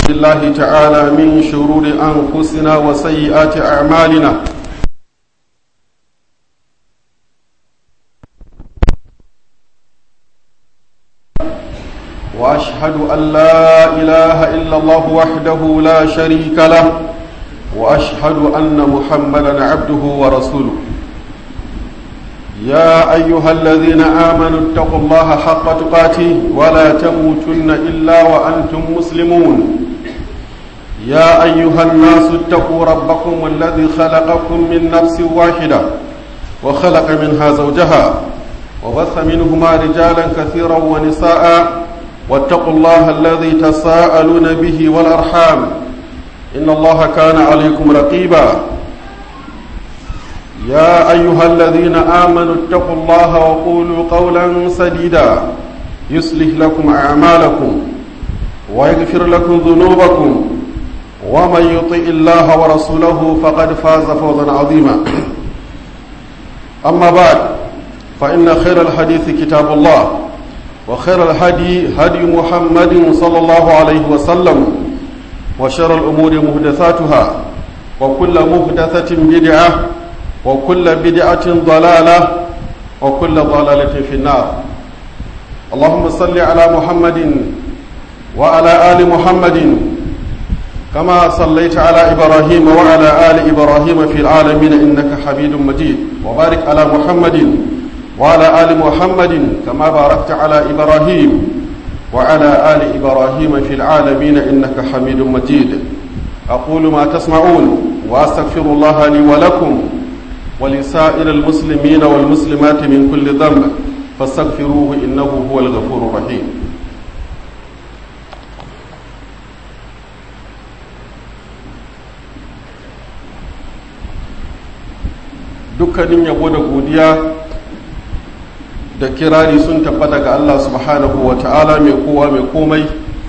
بالله تعالى من شرور أنفسنا وسيئات أعمالنا وأشهد أن لا إله إلا الله وحده لا شريك له وأشهد أن محمدا عبده ورسوله يا أيها الذين آمنوا اتقوا الله حق تقاته ولا تموتن إلا وأنتم مسلمون يا أيها الناس اتقوا ربكم الذي خلقكم من نفس واحدة وخلق منها زوجها وبث منهما رجالا كثيرا ونساء واتقوا الله الذي تساءلون به والأرحام إن الله كان عليكم رقيبا يا أيها الذين آمنوا اتقوا الله وقولوا قولا سديدا يصلح لكم أعمالكم ويغفر لكم ذنوبكم ومن يطع الله ورسوله فقد فاز فوزا عظيما أما بعد فإن خير الحديث كتاب الله وخير الهدي هدي محمد صلى الله عليه وسلم وشر الأمور مهدثاتها وكل مهدثة بدعة وكل بدعة ضلالة وكل ضلالة في النار اللهم صل على محمد وعلى آل محمد كما صليت على إبراهيم وعلى آل إبراهيم في العالمين إنك حميد مجيد وبارك على محمد وعلى آل محمد كما باركت على إبراهيم وعلى آل إبراهيم في العالمين إنك حميد مجيد أقول ما تسمعون وأستغفر الله لي ولكم ولسائر المسلمين والمسلمات من كل ذنب فاستغفروه إنه هو الغفور الرحيم dukkanin yabo da godiya da kirari sun tabbata ga Allah subhanahu wa ta'ala mai kowa mai komai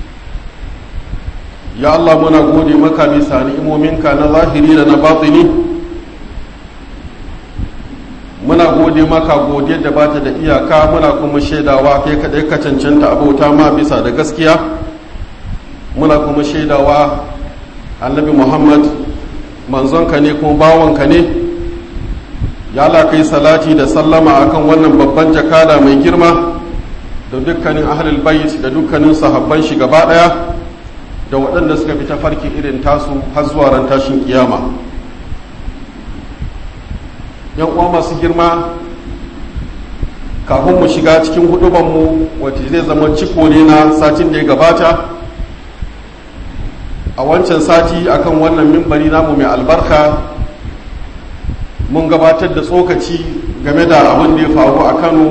ya Allah muna gode maka bisa ni'imominka na zahiri da na batini muna gode maka gode da bata da iyaka muna kuma shaidawa kai kadai ka cancanta abauta ma bisa da gaskiya muna kuma shaidawa annabi muhammad manzonka ne kuma bawanka ne ya Allah kai salati da sallama akan wannan babban jakada mai girma da dukkanin ahlul bait da dukkanin sahabban shi gaba daya da waɗanda suka fi tafarki irin tasu har zuwa ran tashin kiyama yan uwa masu girma kafin mu shiga cikin hudubanmu wacce zai zama ciko ne na satin da ya gabata a wancan sati akan wannan mimbari namu mai albarka mun gabatar da tsokaci game da abin da ya faru a kano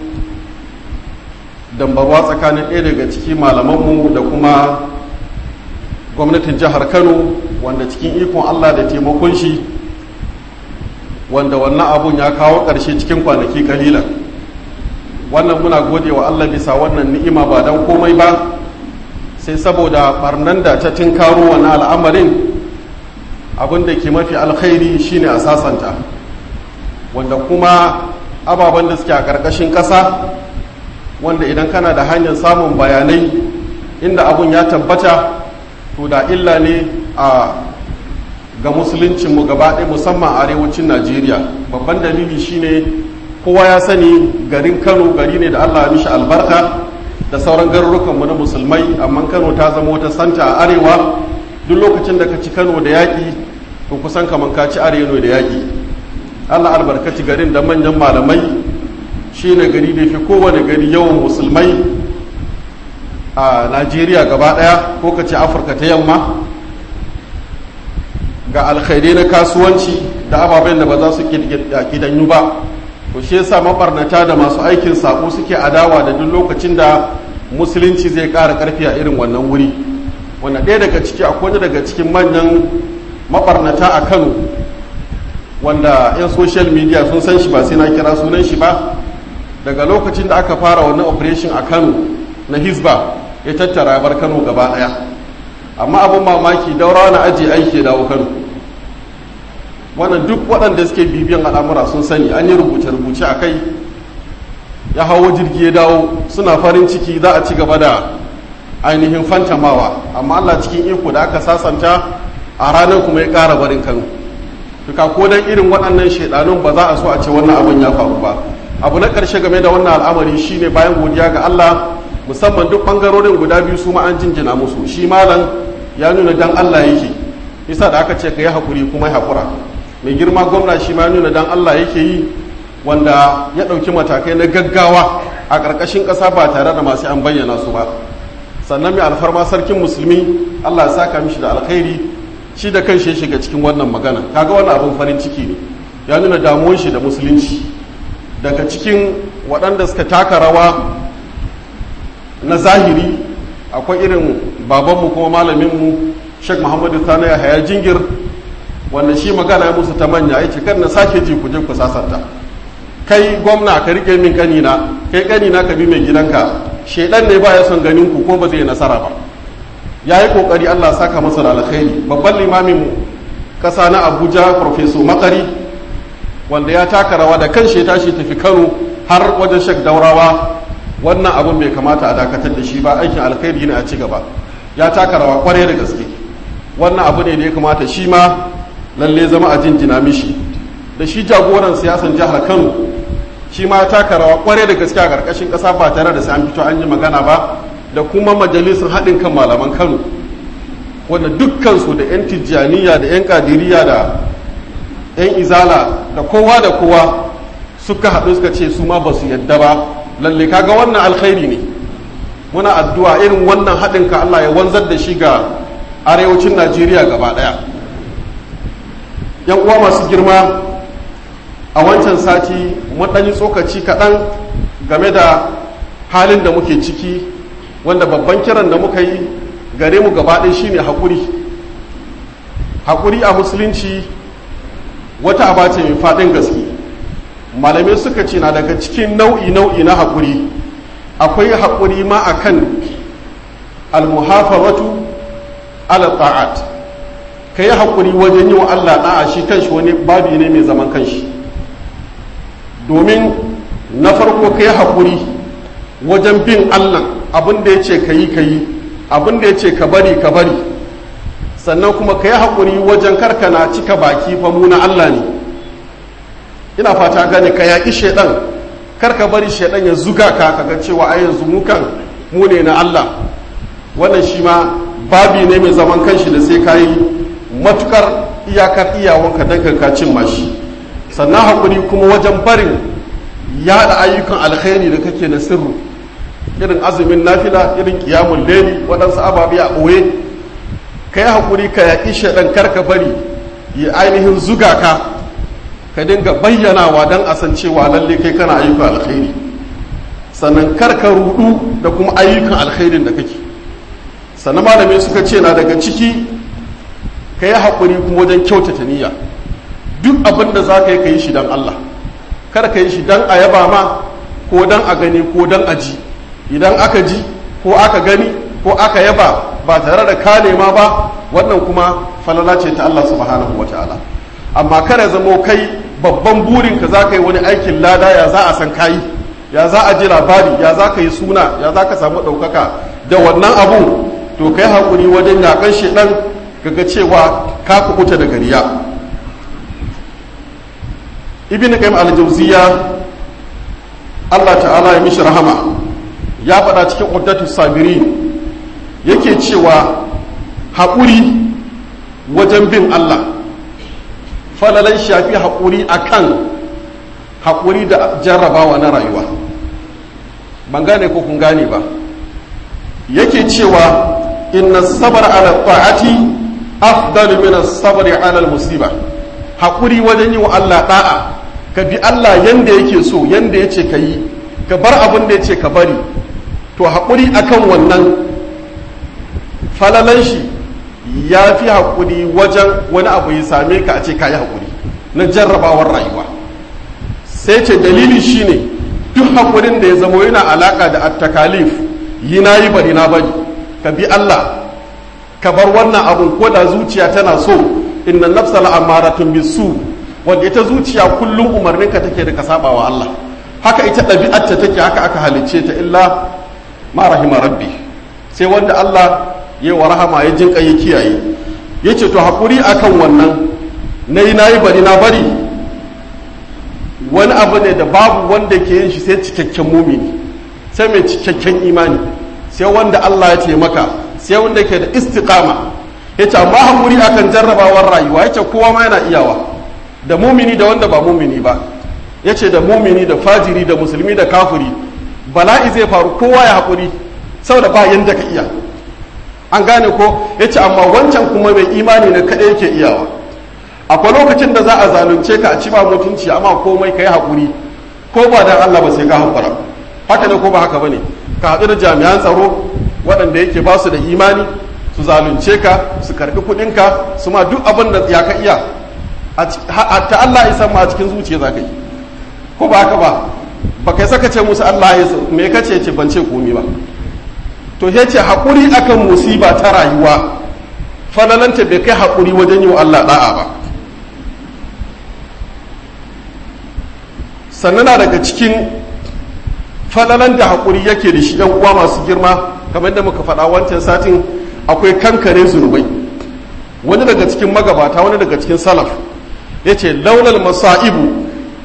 dambarwa tsakanin ɗaya daga ciki malamanmu da kuma gwamnatin jihar kano wanda cikin ikon allah da taimakon shi wanda wannan abun ya kawo ƙarshe cikin kwanaki kalilan wannan muna gode wa allah bisa wannan ni'ima ba don komai ba sai saboda barnan da ta tinkaro wani al'amarin abin da ke mafi alkhairi shine a sasanta wanda kuma ababen da suke a ƙarƙashin ƙasa wanda idan kana da hanyar samun bayanai inda abun ya tabbata to da illa ne a ga musuluncinmu gaba ɗaya musamman arewacin najeriya babban dalili shine kowa ya sani garin kano gari ne da allah mishi albarka da sauran garurukanmu na musulmai amma kano ta zama wata santa a arewa duk lokacin da ka ci kano da yaƙi to kusan kamar ka ci arewa da yaƙi allah albarkaci garin da manyan malamai shine gari da fi kowane gari yawan musulmai a najeriya gaba ɗaya ko ka ce afirka ta yamma ga alkhairai na kasuwanci da ababen da ba za su kidanyu ba to shi yasa mabarnata da masu aikin sako suke adawa da duk lokacin da musulunci zai ƙara ƙarfi a irin wannan wuri wanda ɗaya daga ciki akwai daga cikin manyan mabarnata a kano wanda 'yan social media sun san shi ba sai na kira sunan shi ba daga lokacin da aka fara wannan operation a kano na hisba ya tattara bar kano gaba ɗaya amma abin mamaki daura na ajiye aiki dawo kano wannan duk waɗanda suke bibiyan al'amura sun sani an yi rubuce-rubuce a kai ya hawo jirgi ya dawo suna farin ciki za a ci gaba da ainihin fantamawa amma Allah cikin iko da aka sasanta a ranar kuma ya ƙara barin kano duka ko dan irin waɗannan shaidanun ba za a so a ce wannan abin ya faru ba abu na ƙarshe game da wannan al'amari shine bayan godiya ga Allah musamman duk ɓangarorin guda biyu su ma an jinjina musu shi malam ya nuna dan Allah yake isa da aka ce ka yi haƙuri kuma ya haƙura mai girma gwamna shi ma nuna dan Allah yake yi wanda ya ɗauki matakai na gaggawa a ƙarƙashin ƙasa ba tare da masu an bayyana su ba sannan mai alfarma sarkin musulmi Allah ya saka mishi da alkhairi shi da kan shi shiga cikin wannan magana kaga wannan abin farin ciki ne ya nuna damuwar shi da musulunci daga cikin waɗanda suka taka rawa na zahiri akwai irin babanmu kuma malaminmu sheikh muhammadu sani ya haya jingir wanda shi magana ya musu ta manya ya ce kar na sake ji ku je ku sasanta kai gwamna ka rike min kanina kai kanina ka bi mai gidanka shedan ne ba ya son ganin ku ko ba zai nasara ba ya yi kokari allah saka masa da alkhairi babban limamin kasa na abuja profeso makari wanda ya taka rawa da kan shi tashi tafi kano har wajen shek daurawa wannan abin bai kamata a dakatar da shi ba aikin alkhairi ne a ci gaba ya taka rawa kwarai da gaske wannan abu ne da ya kamata shi ma lalle zama a jinjina mishi da shi jagoran siyasan jihar kano shi ma taka rawa kwarai da gaske a karkashin kasa ba tare da sai an fito an yi magana ba da kuma majalisar haɗin kan malaman kano wanda dukkansu da 'yan tijjaniya da 'yan kadiriya da 'yan izala da kowa da kowa suka haɗu suka ce su ma ba su yadda ba lalle kaga wannan alkhairi ne muna addu'a irin wannan haɗin ka Allah ya wanzar da shi ga arewacin Najeriya gaba ɗaya yan uwa masu girma a wancan sati mun yi tsokaci kaɗan game da halin da muke ciki wanda babban kiran da muka yi gare mu gaba ɗaya shine haƙuri haƙuri a musulunci wata aba ce mai faɗin gaske malamai suka ce na daga cikin nau'i nau'i na haƙuri akwai haƙuri ma a kan almuhafazatu ala ta'at ka yi haƙuri wajen yi wa Allah ɗa'a shi kanshi wani babi ne mai zaman kanshi domin na farko ka yi haƙuri wajen bin Allah abin da ya ce ka yi ka yi abin da ya ce ka bari ka bari sannan kuma ka yi haƙuri wajen karkana cika baki fa mu na Allah ne ina fata gane ka yaƙi shaidan karka bari shaidan ya zuga ka kaga cewa a yanzu mu kan mu ne na Allah wannan shi ma babi ne mai zaman kanshi da sai ka yi matukar iyakar iyawanka don ka cin mashi sannan haƙuri kuma wajen barin yaɗa ayyukan alkhairi da kake na sirru irin azumin nafila irin kiyamun leli waɗansu ababe a ɓoye ka yi haƙuri ka yaƙi shaɗan karka bari ya ainihin zuga ka ka dinga bayyanawa don a san cewa lalle kai kana ayyukan alkhairi sannan karka rudu da kuma ayyukan alkhairin da kake sannan malamai suka ce na daga ciki ka yi haƙuri kuma wajen kyautata niyya duk abin da za ka yi ka yi shi don Allah kar ka yi shi don a yaba ma ko don a gani ko don a ji idan aka ji ko aka gani ko aka yaba ba tare da ka nema ba wannan kuma falala ce ta Allah subhanahu wa ta'ala amma kada zamo kai babban burinka za ka yi wani aikin lada ya za a san kayi ya za a ji labari ya za ka yi suna ya za ka samu ɗaukaka da wannan abu to kai haƙuri wajen yaƙan shaɗan kaga cewa ka kukuta da gariya ibn qayyim al-jawziya Allah ta'ala ya mishi rahama ya faɗa cikin uddatu sabirin yake cewa haƙuri wajen bin Allah falalan shafi haƙuri akan haƙuri da jarrabawa na rayuwa ban gane ko kun gane ba yake cewa inna sabar ala ta'ati afdalu min as-sabr ala al-musiba haƙuri wajen yi wa Allah da'a ka bi Allah yanda yake so yanda yace ka yi ka bar abin da yace ka bari to haƙuri akan wannan falalan shi ya fi haƙuri wajen wani abu ya same ka a ce ka yi haƙuri na jarrabawar rayuwa sai ce dalili shine duk haƙurin da ya zama yana alaƙa da attakalif yi na yi bari na bari ka bi Allah ka bar wannan abun ko da zuciya tana so inna nafsa la'amaratun bisu wanda ita zuciya kullum umarninka take da ka saba wa Allah haka ita ɗabi'arta take haka aka halicce ta illa ma rahima rabbi sai sai wanda Allah ya wa rahama ya jin ya kiyaye ya ce to haƙuri akan wannan na yi na yi bari na bari wani abu ne da babu wanda ke yin shi sai cikakken mumini sai mai cikakken imani sai wanda Allah ya taimaka sai wanda ke da istiqama ya ce amma haƙuri akan jarrabawar rayuwa ya ce kowa ma yana iyawa da mumini da wanda ba mumini ba ya ce da mumini da fajiri da musulmi da kafuri bala'i zai faru kowa ya haƙuri saboda ba yanda ka iya an gane ko ya ce amma wancan kuma mai imani na kaɗai yake iyawa akwai lokacin da za a zalunce ka a ci ba mutunci amma komai ka yi haƙuri ko ba dan Allah ba sai ka haƙura haka ne ko ba haka ba ne ka haɗu da jami'an tsaro waɗanda yake ba su da imani su zalunce ka su karɓi kuɗinka su ma duk abin da ya ka iya ta Allah ya san ma a cikin zuciya za ka yi ko ba haka ba ba kai saka ce musu Allah ya me ka ce ce ban ce komi ba to ya ce haƙuri akan musiba ta rayuwa falalanta bai kai haƙuri wajen yi wa Allah ɗa'a ba sannan na daga cikin falalan da haƙuri yake da shi yan uwa masu girma kamar da muka faɗa wancan satin akwai kankare zunubai wani daga cikin magabata wani daga cikin salaf ya ce laulal masa'ibu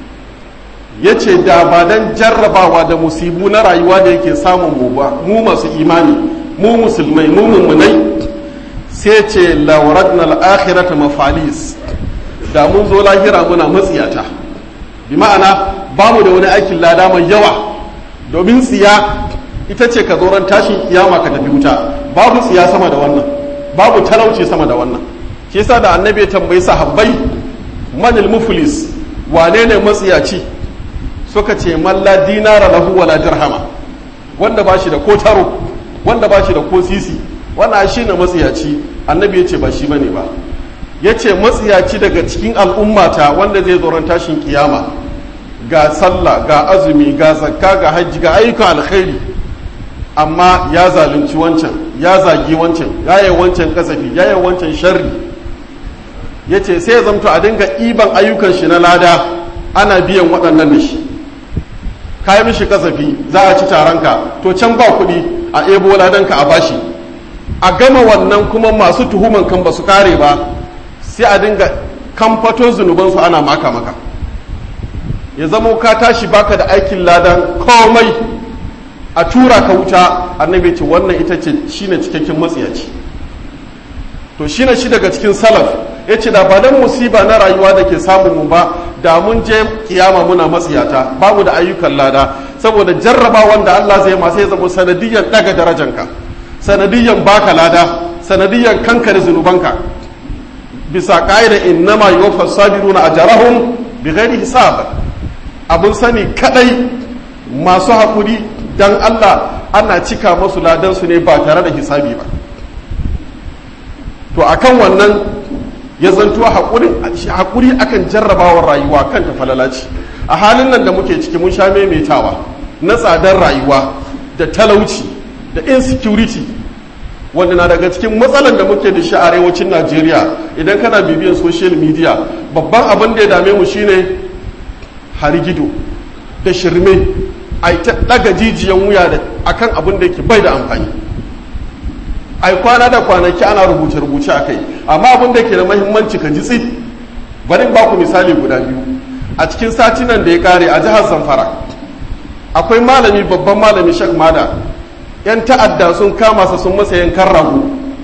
ya ce da ba don jarrabawa da musibu na rayuwa da yake samun mu ba mu masu imani mu musulmai mu mummunai sai ce lauradna al'akhirata mafalis da mun zo lahira muna matsiyata bi ma'ana ba mu da wani aikin lada mai yawa domin tsiya ita ce ka zoron tashin kiyama ka tafi wuta babu tsiya sama da wannan babu talauci sama da wannan shi yasa da annabi ya tambayi sahabbai manil muflis wane ne matsiyaci suka ce malla dinara lahu wala dirhama wanda ba shi da ko taro wanda ba shi da ko sisi wannan shi ne matsiyaci annabi ya ce ba shi bane ba ya ce matsiyaci daga cikin al'ummata wanda zai zoron tashin kiyama ga sallah ga azumi ga zakka ga hajji ga ayyukan alkhairi amma ya zalunci wancan ya zagi wancan ya yi wancan kasafi ya yi wancan sharri ya ce sai ya zamto a dinga ɗiban ayyukan shi na lada ana biyan waɗannan da shi ka yi mishi kasafi za a ci taronka to can ba kuɗi a ebo ladanka a bashi a gama wannan kuma masu tuhuman kan ba su kare ba sai a dinga kamfato zunubansu ana maka maka ya zama ka tashi baka da aikin ladan komai a tura ka wuta annabi ce wannan ita ce shine cikakken matsiyaci to shine shi daga cikin salaf ya ce da ba dan musiba na rayuwa da ke samun mu ba da mun je kiyama muna matsiyata babu da ayyukan lada saboda jarraba wanda Allah zai ma sai zama sanadiyan daga darajanka sanadiyan baka lada sanadiyan kankare zunubanka bisa ka'ida innama yuwaffa sabiruna ajrahum bighairi hisab abun sani kadai masu hakuri dan Allah ana cika masu ladan su ne ba tare da hisabi ba to akan wannan ya zanto hakuri akan jarrabawar rayuwa kan ta falalaci a halin nan da muke ciki mun sha maimaitawa na tsadar rayuwa da talauci da insecurity wanda na daga cikin matsalan da muke da shi a arewacin najeriya idan kana bibiyan social media babban abin da ya dame mu shine harigido da shirme a ta daga jijiyan wuya da akan abin da yake bai da amfani ai kwana da kwanaki ana rubuce-rubuce a kai amma abin da ke da mahimmanci ka ji tsit bari ba ku misali guda biyu a cikin satinan da ya kare a jihar zamfara akwai malami babban malami shek mada yan ta'adda sun kama sa sun masa yankan rago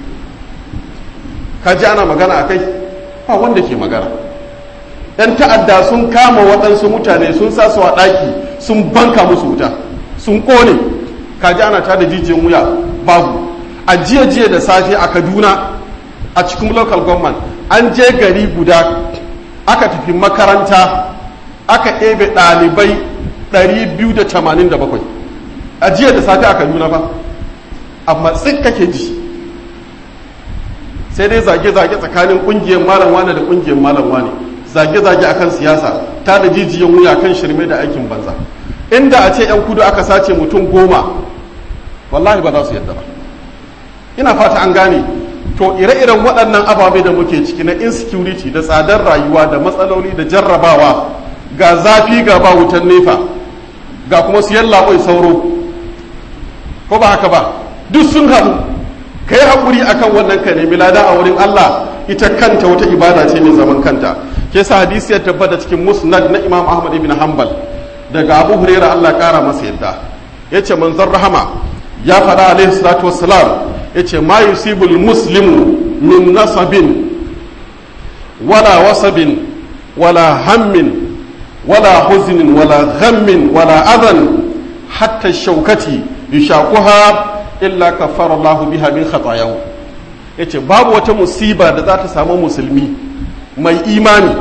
ka ji ana magana a kai ba wanda ke magana yan ta'adda sun kama waɗansu mutane sun sa su a ɗaki sun banka musu wuta sun ƙone ka ji ana tada jijiyan wuya babu a jiya jiya da safe a kaduna a cikin local government an je gari guda aka tafi makaranta aka ɗebe ɗalibai 287 a jiya da safe a kaduna ba amma tsit kake ji sai dai zage-zage tsakanin ƙungiyar malam wane da ƙungiyar malam wane zage-zage akan siyasa ta da jijiyan wuya kan shirme da aikin banza inda a ce 'yan kudu aka sace mutum goma wallahi ba za su yadda ba ina fata an gane to ire-iren waɗannan ababe da muke ciki na insecurity da tsadar rayuwa da matsaloli da jarrabawa ga zafi ga ba wutan nefa ga kuma siyan labai sauro ko ba haka ba duk sun haɗu ka yi haƙuri akan wannan ka nemi lada a wurin Allah ita kanta wata ibada ce mai zaman kanta ke sa hadisi ya tabbata cikin musnad na imam ahmad ibn hanbal daga abu huraira Allah ƙara masa yadda ya ce manzon rahama ya faɗa alaihi salatu wassalam ya ce ma yusibul muslimu min nasabin wala wasabin wala hammin wala huznin wala ghammin wala adan hatta shaukati yushaquha illa kaffara Allah biha min khatayahu yace babu wata musiba da za ta samu musulmi mai imani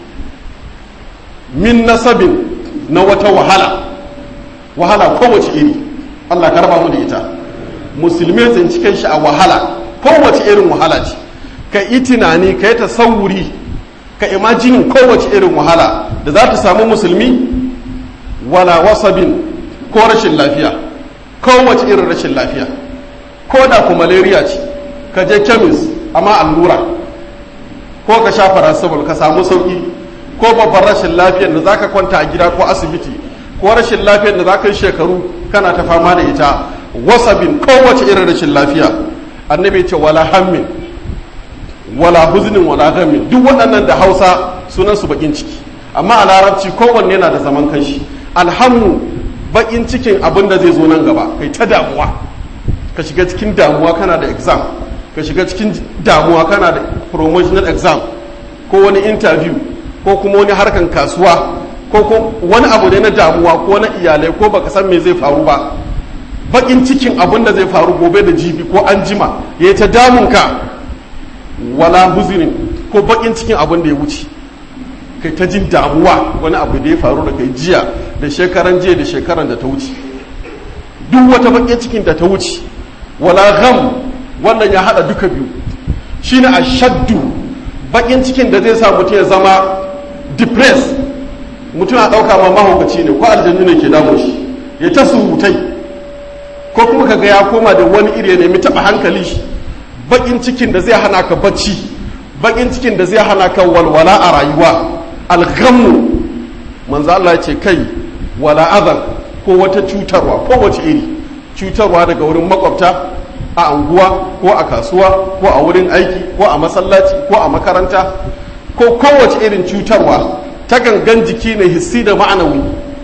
min nasabin na wata wahala wahala kowace iri Allah ka raba mu da ita musulmi ya tsinci kai shi a wahala kowace irin wahala ce ka yi tunani ka yi tasawuri ka imajinin kowace irin wahala da za ta samu musulmi wala wasabin ko rashin lafiya kowace irin rashin lafiya ko da ku malaria ce ka je kemis amma allura ko ka sha paracetamol ka samu sauki ko babban rashin lafiyar da zaka kwanta a gida ko asibiti ko rashin lafiyar da zaka yi shekaru kana ta fama da ita wasabin kowace irin rashin lafiya annabi ce wala hammin wala huznin wala ghammin duk waɗannan da hausa sunan su bakin ciki amma a larabci kowanne na da zaman kanshi alhammu bakin cikin abin da zai zo nan gaba kai ta damuwa ka shiga cikin damuwa kana da exam ka shiga cikin damuwa kana da promotional exam ko wani interview ko kuma wani harkan kasuwa ko wani abu ne na damuwa ko na iyalai ko baka san me zai faru ba bakin cikin abin da zai faru gobe da jibi ko an jima ya ta damunka wala huzinin ko bakin cikin abin da ya wuce kai ta jin damuwa wani abu da ya faru da kai jiya da shekaran jiya da shekaran da ta wuce duk wata bakin cikin da ta wuce wala gham wannan ya hada duka biyu shine ashaddu bakin cikin da zai sa mutum ya zama depressed mutum a dauka ma mahaukaci ne ko aljannu ne ke damun shi ya ta surutai ko kuma kaga ya koma da wani iri ya nemi taba hankali shi bakin cikin da zai hana ka bacci bakin cikin da zai hana ka walwala a rayuwa alghammu manzo Allah ya ce kai wala azan ko wata cutarwa ko wace iri cutarwa daga wurin makwabta a anguwa ko a kasuwa ko a wurin aiki ko a masallaci ko a makaranta ko kowace irin cutarwa ta gangan jiki ne hissi da ma'anawi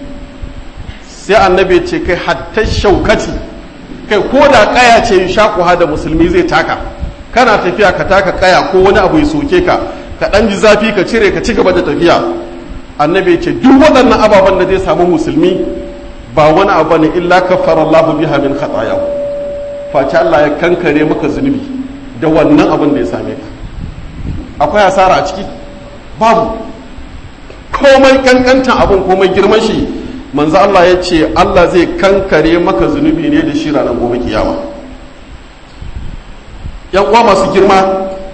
sai annabi ce kai hatta shaukati kai ko da kaya ce shakuha da musulmi zai taka kana tafiya ka taka kaya ko wani abu ya soke ka ka dan ji zafi ka cire ka ci gaba da tafiya annabi ce duk waɗannan ababen da zai samu musulmi ba wani abu ne illa kafara Allah biha min khatayahu face Allah ya kankare maka zunubi da wannan abin da ya same ka akwai asara a ciki babu komai kankantan abin komai girman shi manzo Allah ya ce Allah zai kankare maka zunubi ne da shi ranar gobe kiyama yan uwa masu girma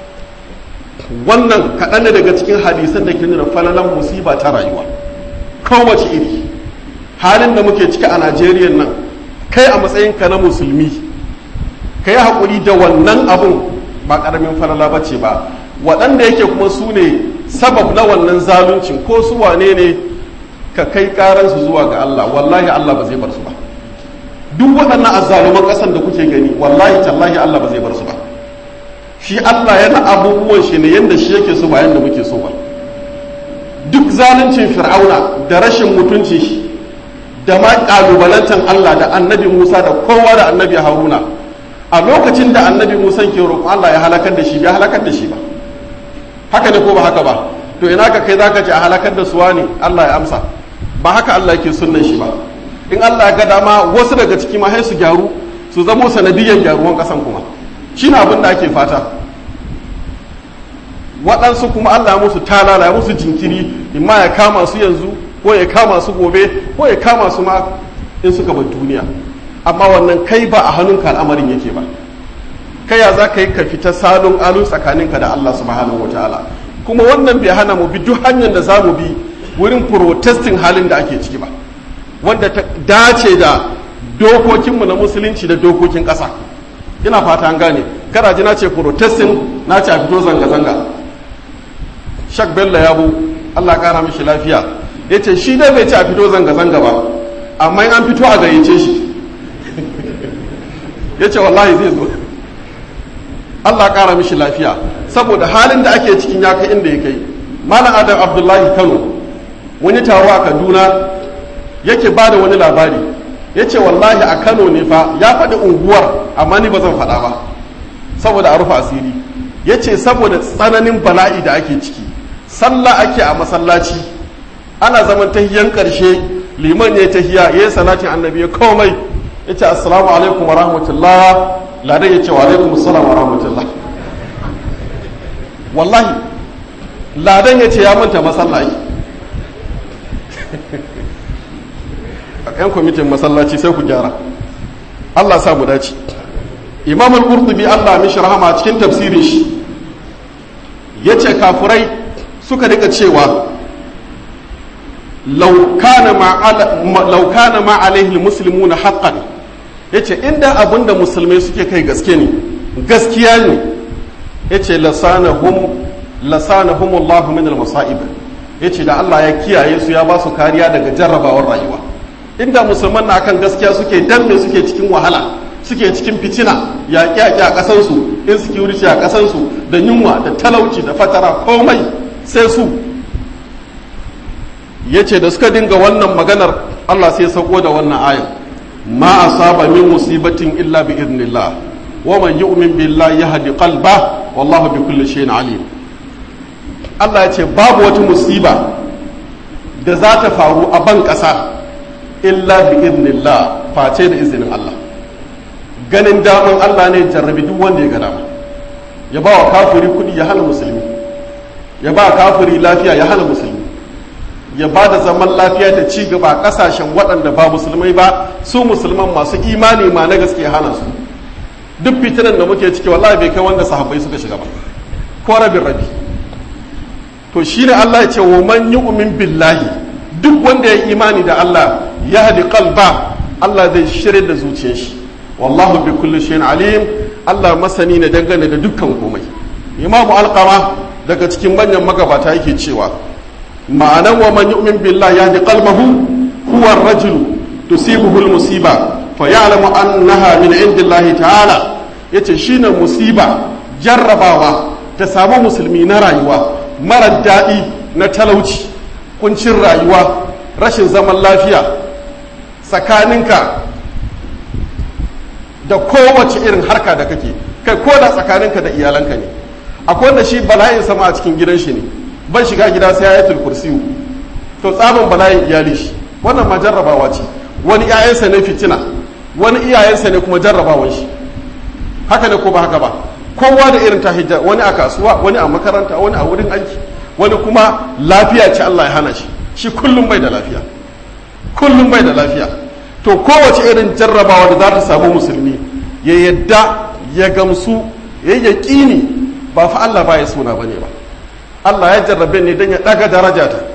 wannan kaɗan ne daga cikin hadisan da ke nuna falalan musiba ta rayuwa kowace iri halin da muke ciki a najeriya nan kai a matsayinka na musulmi ka yi haƙuri da wannan abun ba ƙaramin falala ba ce ba waɗanda yake kuma su ne sabab na wannan zaluncin ko su wane ne ka kai ƙaransu zuwa ga Allah wallahi Allah ba zai bar su ba duk waɗannan azzaluman ƙasan da kuke gani wallahi tallahi Allah ba zai bar su ba shi Allah yana abubuwan shi ne yadda shi yake so ba yadda muke so ba duk zaluncin fir'auna da rashin mutunci shi da ma ƙalubalantan Allah da annabi Musa da kowa da annabi Haruna a lokacin da annabi Musa ke roƙon Allah ya halakar da shi bai halakar da shi ba haka ne ko ba haka ba to ina ka kai zaka ce a halakar da suwa ne Allah ya amsa ba haka Allah yake sunnan shi ba in Allah ya ga dama wasu daga ciki ma sai su gyaru su zamo sanadiyyar gyaruwan kasan kuma shi na abin da ake fata waɗansu kuma Allah ya musu talala ya musu jinkiri imma ya kama su yanzu ko ya kama su gobe ko ya kama su ma in suka bar duniya amma wannan kai ba a hannunka al'amarin yake ba kai ya za ka yi ka fita salon alu tsakaninka da Allah subhanahu wa ta'ala kuma wannan bai hana mu bi duk hanyar da za mu bi wurin protestin halin da ake ciki ba wanda ta dace da dokokinmu na musulunci da dokokin ƙasa ina fata an gane kada ji na ce protestin na ce a fito zanga-zanga shak bello yabo allah kara mishi lafiya ya ce shi dai bai ce a fito zanga-zanga ba amma an fito a gayyace shi ya ce wallahi zai zo Allah ƙara mishi lafiya saboda halin da ake cikin ya kai inda ya kai malam adam abdullahi kano wani taro a kaduna yake ba da wani labari ya ce wallahi a kano ne fa ya faɗi unguwar amma ni ba zan faɗa ba saboda a rufe asiri ya ce saboda tsananin bala'i da ake ciki sallah ake a masallaci ana zaman tahiyan ƙarshe liman ya tahiya ya yi salatin annabi ya komai ya ce assalamu alaikum wa rahmatullah ladan ya ce wa alaikum assalam wa rahmatullah wallahi ladan ya ce ya manta masallaci yan kwamitin masallaci sai ku gyara Allah sa mu dace imam al-qurtubi Allah mishi rahama cikin tafsirin shi yace kafurai suka rika cewa law kana ma law kana ma alaihi al-muslimuna haqqan yace inda abinda musulmai suke kai gaske ne gaskiya ne yace lasanahum lasanahum Allah min al-masa'ib yace da Allah ya kiyaye su ya ba su kariya daga jarrabawar rayuwa inda musulman na kan gaskiya suke danne suke cikin wahala suke cikin fitina yaƙi yaƙi a ƙasansu insecurity a ƙasansu da yunwa da talauci da fatara komai sai su ya ce da suka dinga wannan maganar allah sai sauko da wannan ayan ma asaba min musibatin illa bi idnillah wa man yu'min billahi yahdi qalba wallahu bi kulli shay'in alim allah ya ce babu wata musiba da za ta faru a ban ƙasa illa bi idnillah face da izinin Allah ganin daman Allah ne jarrabi duk wanda ya ga dama ya ba wa kafiri kudi ya hana musulmi ya ba kafiri lafiya ya hana musulmi ya ba da zaman lafiya da ci gaba kasashen waɗanda ba musulmai ba su musulman masu imani ma na gaske ya hana su duk fitinan da muke ciki wallahi bai kai wanda sahabbai suka shiga ba ko rabin rabi to shine Allah ya ce wa man yu'min billahi duk wanda ya imani da Allah ya haɗi kalba Allah zai shirya da zuciyar shi wallahu bi kulli shayin alim Allah masani ne dangane da dukkan komai imamu alqama daga cikin manyan magabata yake cewa ma'anan wa man yu'min billahi yahdi qalbahu huwa ar-rajulu tusibuhu al-musiba fa ya'lamu annaha min indillahi ta'ala yace shine musiba jarrabawa ta samu musulmi na rayuwa mara daɗi na talauci kuncin rayuwa rashin zaman lafiya tsakaninka da kowace irin harka da kake kai ko da tsakaninka da iyalanka ne akwai wanda shi bala'in sama a cikin gidan shi ne ban shiga gida sai ya yi kursiyu to tsabin bala'in iyali shi wannan ma jarrabawa ce wani iyayensa ne fitina wani iyayensa ne kuma jarrabawan shi haka ne ko ba haka ba kowa da irin ta hijja wani a kasuwa wani a makaranta wani a wurin aiki wani kuma lafiya ce Allah ya hana shi shi kullum bai da lafiya kullum bai da lafiya to kowace irin jarrabawa da za ta samu musulmi ya yadda ya gamsu ya yi yaƙini ba fa Allah ba ya suna ba ne ba Allah ya jarrabe ne don ya ɗaga daraja ta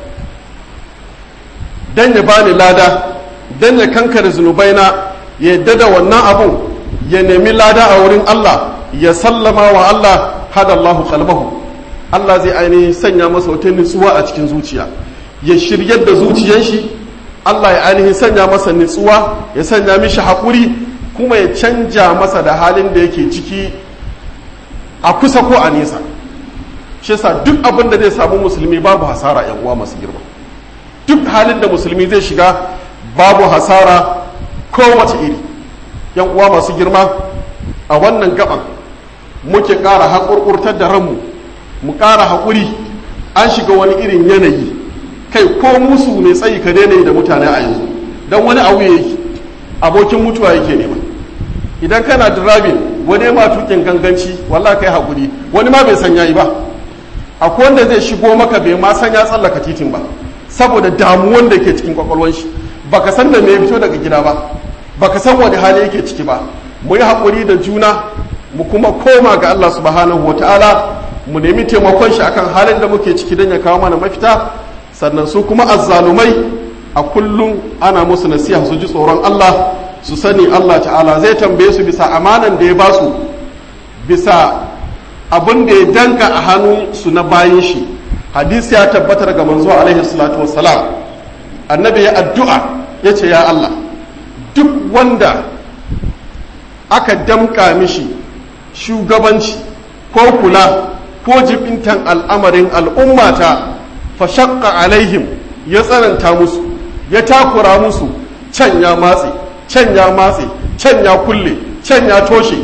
don ya bani lada don ya kankare zunubaina ya yadda da wannan abun ya nemi lada a wurin Allah ya sallama wa Allah hada Allahu qalbahu Allah zai ainihin sanya masa wata nutsuwa a cikin zuciya ya shiryar da zuciyar shi Allah ya ainihin sanya masa nutsuwa ya sanya mishi haƙuri kuma ya canja masa da halin da yake ciki a kusa ko a nesa shi yasa duk abin da zai samu musulmi babu hasara yan uwa masu girma duk halin da musulmi zai shiga babu hasara kowace iri yan uwa masu girma a wannan gaban muke ƙara haƙurƙurtar da ranmu mu ƙara haƙuri an shiga wani irin yanayi kai ko musu mai tsayi ka daina yi da mutane a yanzu don wani abu yake abokin mutuwa yake nema idan kana driving wani ma tukin ganganci wallahi kai haƙuri wani ma bai san yayi ba akwai wanda zai shigo maka bai ma san ya tsallaka titin ba saboda damuwan da ke cikin kwakwalwan shi baka san da me fito daga gida ba baka san wani hali yake ciki ba mu yi haƙuri da juna mu kuma koma ga Allah subhanahu wa ta'ala mu nemi taimakon shi akan halin da muke ciki don ya kawo mana mafita sannan su kuma azzalumai a kullum ana musu nasiha su ji tsoron Allah su sani Allah ta'ala zai tambaye su bisa amanan da ya ba su bisa abin da ya danka a hannun su na bayan shi hadisi ya tabbatar ga manzo alaihi salatu wassalam annabi ya addu'a ya ce ya Allah duk wanda aka damka mishi shugabanci ko kula ko jibintan al'amarin al'ummata fa shaqqa alaihim ya tsananta musu ya takura musu can ya matse can ya matse can ya kulle can ya toshe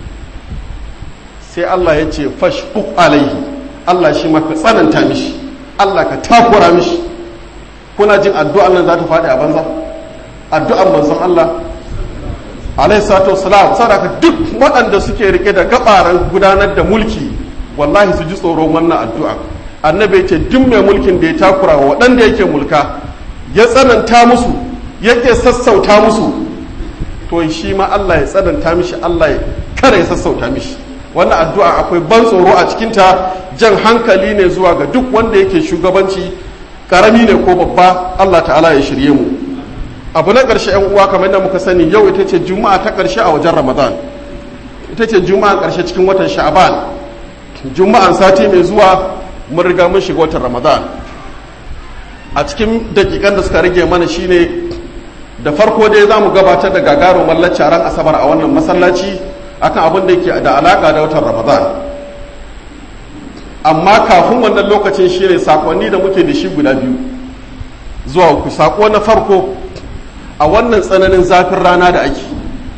sai Allah ya ce fashquq alaihi Allah shi maka tsananta mishi Allah ka takura mishi kuna jin addu'an nan za ta faɗi a banza addu'an manzon Allah alaihi salatu wassalam sadaka duk waɗanda suke rike da gabaran gudanar da mulki wallahi su ji tsoron wannan addu'a annabi ce duk mai mulkin da ya takura wa waɗanda yake mulka ya tsananta musu yake sassauta musu to shi ma Allah ya tsananta mishi Allah ya kare ya sassauta mishi wannan addu'a akwai ban tsoro a cikinta jan hankali ne zuwa ga duk wanda yake shugabanci karami ne ko babba Allah ta'ala ya shirye mu abu na ƙarshe yan uwa kamar da muka sani yau ita ce juma'a ta ƙarshe a wajen ramadan ita ce juma'a ƙarshe cikin watan sha'aban juma'an sati mai zuwa mun riga mun shiga watan ramadan a cikin dakikan da suka rage mana shine da farko dai za mu gabatar da gagarumar ran asabar a wannan masallaci akan abin da yake da alaka da watan ramadan amma kafin wannan lokacin shine sakonni da muke da shi guda biyu zuwa ku sako na farko a wannan tsananin zafin rana da ake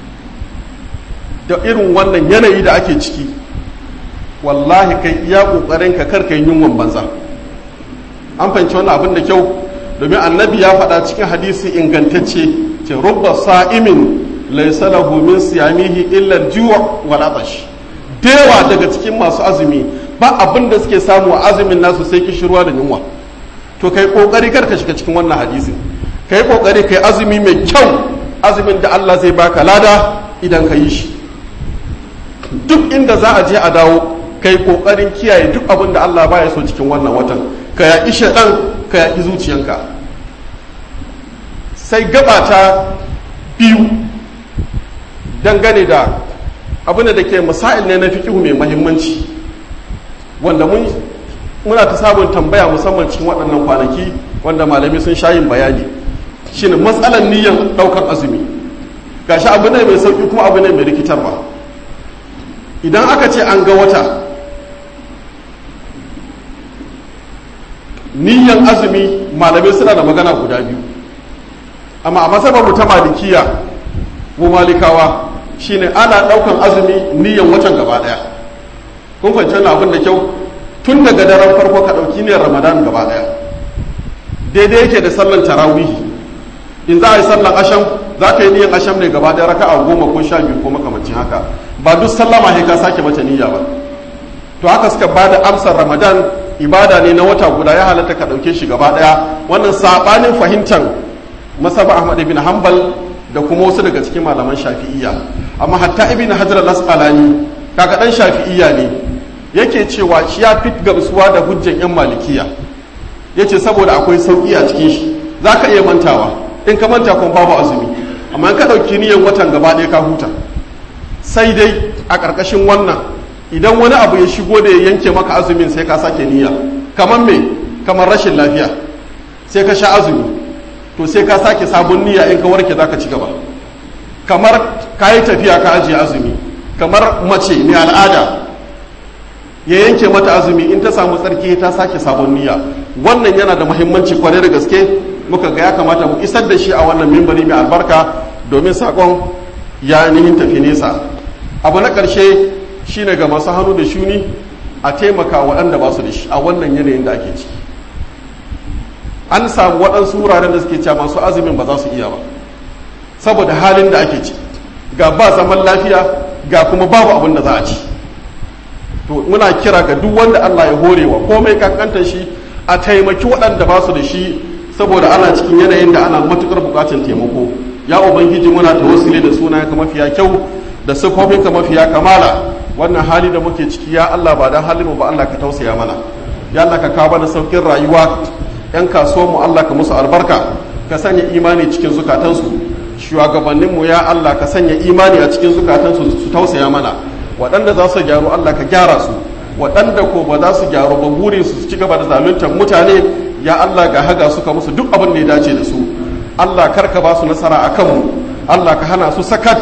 da irin wannan yanayi da ake ciki wallahi kai iya kokarin ka karka yin yunwan banza an fahimci wannan abin da kyau domin annabi ya faɗa cikin hadisi ingantacce ce rubba sa'imin laysa lahu min siyamihi illa al-ju' wal atash dewa daga cikin masu azumi ba abin da suke samu a azumin nasu sai kishirwa da yunwa to kai kokari kar ka shiga cikin wannan hadisin kai kokari kai azumi mai kyau azumin da Allah zai baka lada idan ka yi shi duk inda za a je a dawo kai kokarin kiyaye duk abin da Allah baya so cikin wannan watan ka yaƙi shaɗan ka yaƙi zuciyanka sai gabata biyu dangane da abin da ke masail ne na fikihu mai mahimmanci wanda mun muna ta sabon tambaya musamman cikin waɗannan kwanaki wanda malami sun sha yin bayani shine matsalar niyyar ɗaukar azumi gashi abu ne mai sauƙi kuma abu ne mai rikitarwa idan aka ce an ga wata niyyar azumi malamai suna da magana guda biyu amma a masabar mu ta malikiya mu malikawa shine ana ɗaukan azumi niyyar watan gaba ɗaya kun fahimci wannan abin da kyau tun daga daren farko ka ɗauki niyyar ramadan gaba ɗaya daidai yake da sallan tarawihi in za a yi sallan asham za ka yi niyyar asham ne gaba ɗaya raka a goma ko sha biyu ko makamancin haka ba duk sallama sai ka sake mata niyya ba to haka suka ba da amsar ramadan ibada ne na wata guda ya halatta ka ɗauke shi gaba ɗaya wannan saɓanin fahimtar masaba ahmad ibn hanbal da kuma wasu daga cikin malaman shafi'iyya amma hatta ibn hajar al-asqalani kaga dan shafi'iyya ne yake cewa shi ya fit gamsuwa da hujjan yan malikiya yace saboda akwai sauki a cikin shi zaka iya mantawa in ka manta kuma babu azumi amma in ka dauki niyyar watan gaba ɗaya ka huta sai dai a ƙarƙashin wannan idan wani abu ya shigo da ya yanke maka azumin sai ka sake niyya kamar me kamar rashin lafiya sai ka sha azumi to sai ka sake sabon niyya in ka warke zaka ci gaba kamar ka yi tafiya ka ajiye azumi kamar mace mai al'ada ya yanke mata azumi in ta samu tsarki ta sake sabon niyya wannan yana da muhimmanci kwarai da gaske muka ga ya kamata mu isar da shi a wannan mimbari mai albarka domin sakon ya nihin tafi nesa abu na ƙarshe shine ga masu hannu da shuni a taimaka waɗanda ba su da shi a wannan yanayin da ake ciki an samu waɗansu wuraren da suke cewa masu azumin ba za su iya ba saboda halin da ake ci ga ba zaman lafiya ga kuma babu abin da za a ci to muna kira ga duk wanda Allah ya horewa komai kankantar shi a taimaki waɗanda ba su da shi saboda ana cikin yanayin da ana matukar buƙatar taimako ya ubangiji muna tawassuli da sunayenka mafiya kyau da siffofinka mafiya kamala wannan hali da muke ciki ya Allah ba dan halin mu ba Allah ka tausaya mana ya Allah ka kawo mana saukin rayuwa yan kasuwanmu Allah ka musu albarka ka sanya imani cikin zukatansu shugabanninmu ya Allah ka sanya imani a cikin zukatansu su tausaya mana waɗanda za su gyaru Allah ka gyara su waɗanda ko ba za su gyaru ba burin su ci gaba da zaluntar mutane ya Allah ga haga suka musu duk abin da ya dace da su Allah kar ka ba su nasara a kanmu Allah ka hana su sakat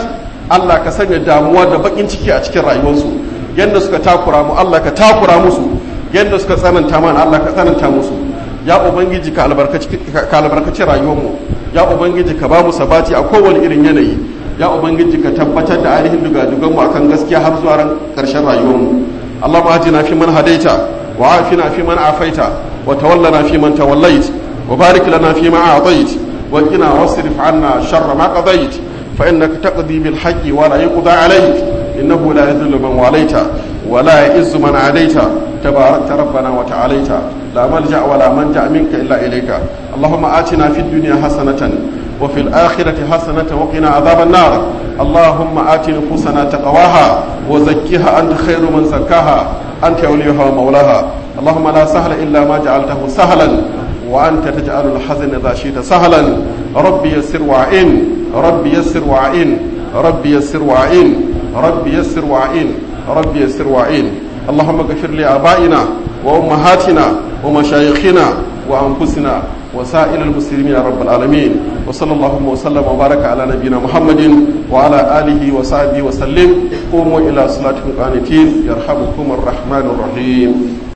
Allah ka sanya damuwa da bakin ciki a cikin rayuwarsu yadda suka takura mu Allah ka takura musu yadda suka tsananta mana Allah ka tsananta musu ya ubangiji ka albarkaci rayuwarmu ya ubangiji ka ba mu sabati a kowane irin yanayi ya ubangiji ka tabbatar da ainihin dugadugan mu akan gaskiya har zuwa ran karshen rayuwarmu Allahumma ajina fi man hadaita wa afina fi man afaita wa tawallana fi man tawallait wa barik lana fi ma a'tait wa qina wasrif 'anna sharra ma qadait fa innaka taqdi bil haqqi wa la yuqda 'alayk innahu la yadhillu man walaita wa la ya'izzu man 'adaita تباركت ربنا وتعاليت لا ملجا ولا منجا منك الا اليك اللهم اتنا في الدنيا حسنه وفي الاخره حسنه وقنا عذاب النار اللهم ات نفوسنا تقواها وزكها انت خير من زكاها انت وليها ومولاها اللهم لا سهل الا ما جعلته سهلا وانت تجعل الحزن اذا شئت سهلا ربي يسر وعين ربي يسر وعين ربي يسر وعين ربي يسر وعين ربي يسر وعين اللهم اغفر لآبائنا وأمهاتنا ومشايخنا وأنفسنا وسائر المسلمين يا رب العالمين وصلى اللهم وسلم وبارك على نبينا محمد وعلى آله وصحبه وسلم قوموا إلى صلاتكم قانتين يرحمكم الرحمن الرحيم